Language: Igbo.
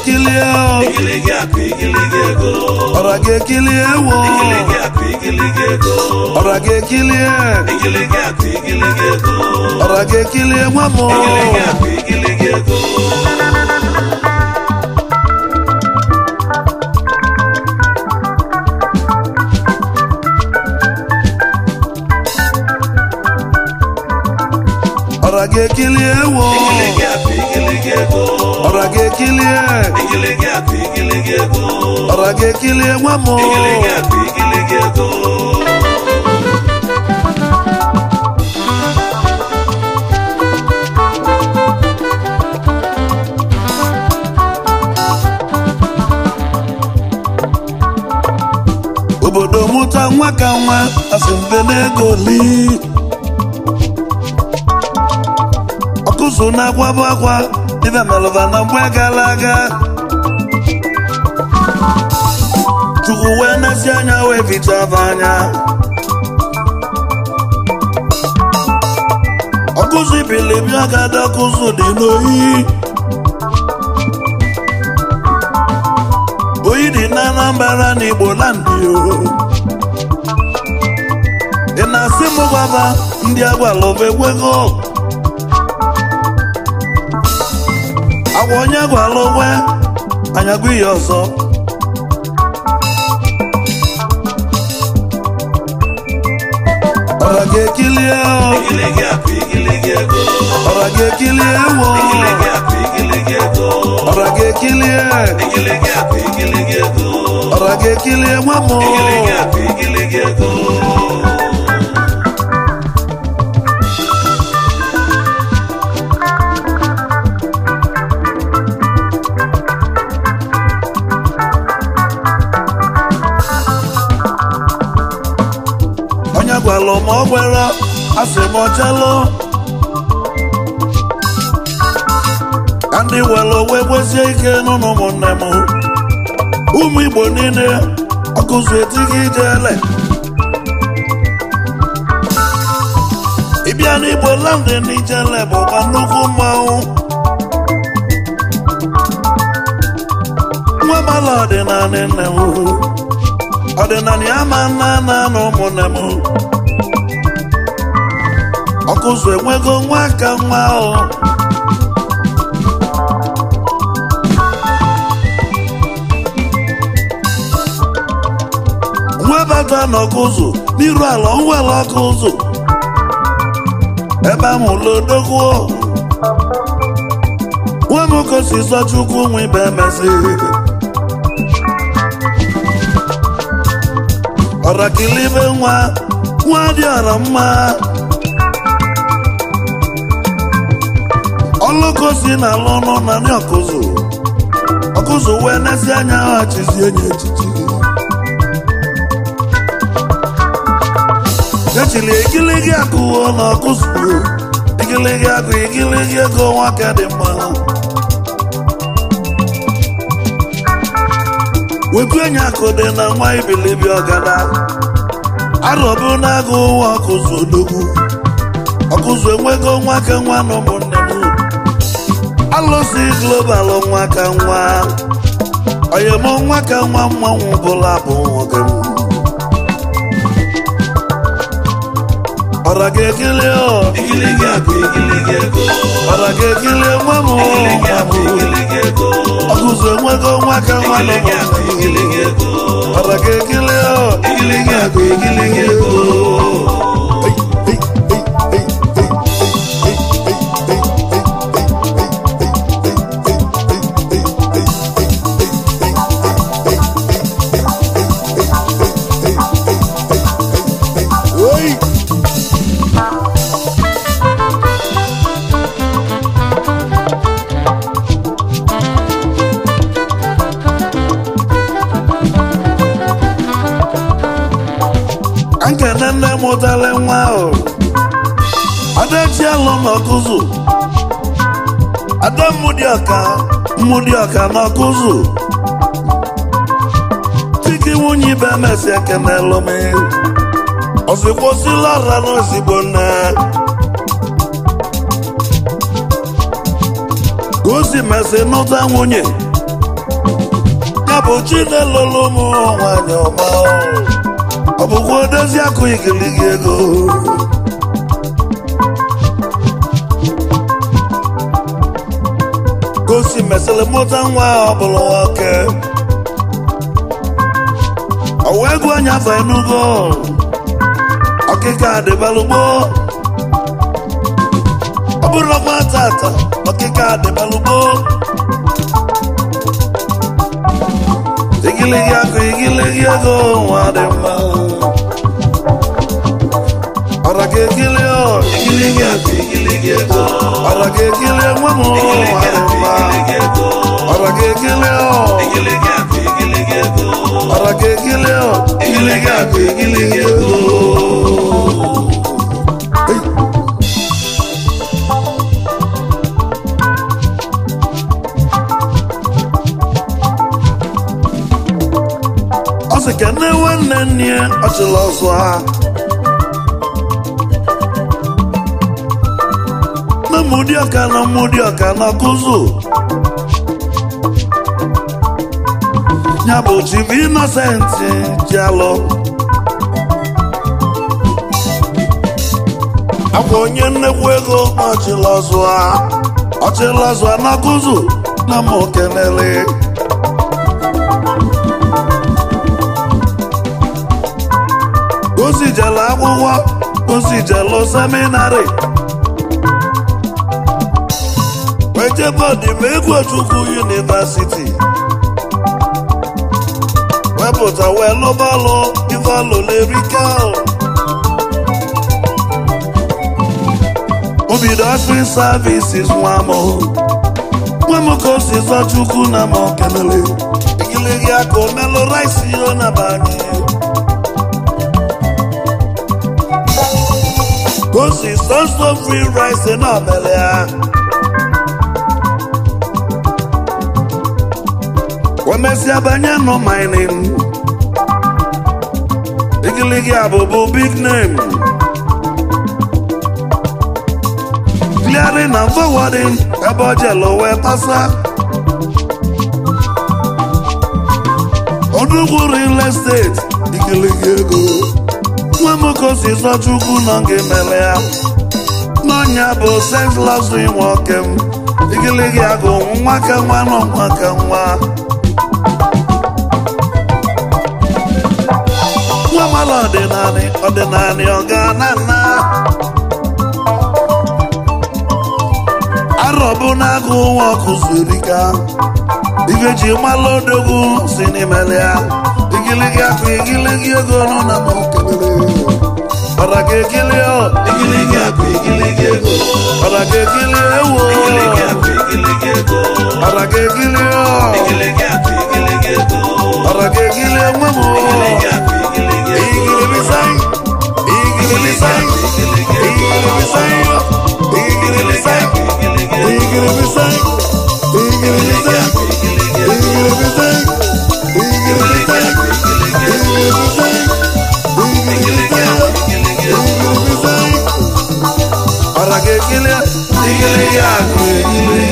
ga-ekilie o. igiligi akụ igiligi ego ọra ga-ekilie ewo igiligi akụ igiligi ego ọra ga-ekilie igiligi akụ igiligi ego ọra ga-ekilie nwa m igiligi akụ igiligi ego ọra ga-ekilie ewo igiligi akụ igiligi ego ọra ga-ekilie igiligi akụ igiligi ego ọra ga-ekilie nwa m igiligi akụ igiligi ego obodo mụta nwa ka nwa asị mbe n'ego li ọkụzụ na-akwabụ akwa ibe melụba na mgbe gara aga chukwu wee nesi anya wee fichaba anya ọkụzụ ibilibi agada ọkụzụ dị n'oyi oyi dị na anambra na igbo landị o ị na-asị m gwaba ndị agwalụba ekwego agwa onye gwala onwe anyagwa ihe ọzọ ọra ga-ekilie o, igiligi akụ igiligi ego ọra ga-ekilie ewo igiligi akụ igiligi ego ọra ga-ekilie igiligi akụ igiligi ego ọra ga-ekilie nwa m igiligi akụ igiligi ego onye gwalụ ma ọ gwere asị m ọchalụ ka ndị were owe gwezie ike n'ụlọ ụmụnne m ụmụ igbo niile ọkụzụ etighị ijele ịbịa n'igbo landị n'ijele bụkwa nnukwu mmanwụ nwa mala ọdịnala nne m ọdịnala ya ma nna nna na ụmụnne m ọkụzụ enwego nwa ka nwa ahụ nwa bata n'ọkụzụ n'iru ala nwere ọkụzụ ebe ahụ lodogwo nwa m kosi zọchukwu nwa ibe emezi ọrakilibe nwa nwa dị ọra mma ọlụkosi na alụ ọnụ na ndị ọkụzụ ọkụzụ wee nezi anya ha chizi enyi echichi echili igiligi akụwo na ọkụzụ igiligi akụ igiligi ego nwaka dị mma wetu enyi akụ dị na nwa ibilibi ọgada arọbụ na-agụ ụwa ọkụzụ odogwu ọkụzụ enwego nwa ka nwa na ụmụnne m alụsị global nwa ka nwa oyem nwa ka nwa mmanwụ bụla bụ nwoke m ọra ga-ekele ọ igiligi akụ igiligi ego ọra ga-ekele nwa m igiligi akụ igiligi ego ọkụzụ enwego nwa ka nwa na igiligi akụ ụmụnne m igiligi ego ọra ga-ekele ọ igiligi akụ igiligi ego Oi! nkene nne mụtara nwa ahụ adachi alụ n'ọkụzụ ada mmụdịọka mmụdịọka n'ọkụzụ chike nwunye ibe mesi ekenelụ m ozigbo sila ọra n'ozigbo nne ka o si mesi nụta nwunye ya bụ chinelolo ụmụ nwanyị ọma ọ bụkwa odozi akụ igiligi ego gosi mesịrị mụta nwa ọ bụrụ nwoke ọwa ego onye afọ enugo ọkịka adịbalugbo ọ bụrụ ọkwa tata ọkịka adịbalugbo igiligi akụ igiligi ego nwa dị mma ọra ga egili ọ igiligi akụ igiligi ego ọra ga egili nwa m nwa dị mma igiligi ego ọra ga egili ọ igiligi akụ igiligi ego ọra ga egili ọ igiligi akụ igiligi ego ọ sị ka nne nwanne nne ọ chịrị ọzọ ha na mmụdị ọka na mmụdị ọka na kụzụ ya bụ chibu inosenti ji alụ akwa onye nnekwu ego na ọchịrị ọzọ ha ọchịrị ọzọ ha na kụzụ na mụ kenele ozi jele akwụkwọ ozi jele seminarị wejebọdị ma egwu chukwu yunivasiti wepụta wee lụbalụ ivalụ lerika obido afri services nwa m nwa m ka o si zọ chukwu na m kelele igiligi aka omelụ rice yo na banye gosi sọsọ free rice na ọmele ya wemesịa banye nọ mining igiligi abụbụ big name clearing and forwarding ebe ọ jelu wee pasa odugwu real estate igiligi ego nwa m ka o si zọ chukwu nọ gị mere ya n'ọnya bụ sex luxury nwoke m igiligi agụ nwa ka nwa nọ nwa ka nwa nwa mala ọdịnanị ọdịnanị ọga na nna arọ bụ na-agụ nwa ọkụ zurika ife ji mala odogwu si n'imele ya igiligi akụ igiligi ego nọ na m kelele ọra ga egili ọ igiligi akụ igiligi ego ọra ga egili ewo igiligi akụ igiligi ego ọra ga egili ọ igiligi akụ igiligi ego ọra ga egili enwe m igiligi akụ igiligi ego igilibisai igilibisai igilibisai igilibisai igilibisai igilibisai igilibisai igilibisai igilibisai ọra ga egili igiligi akụ igiligi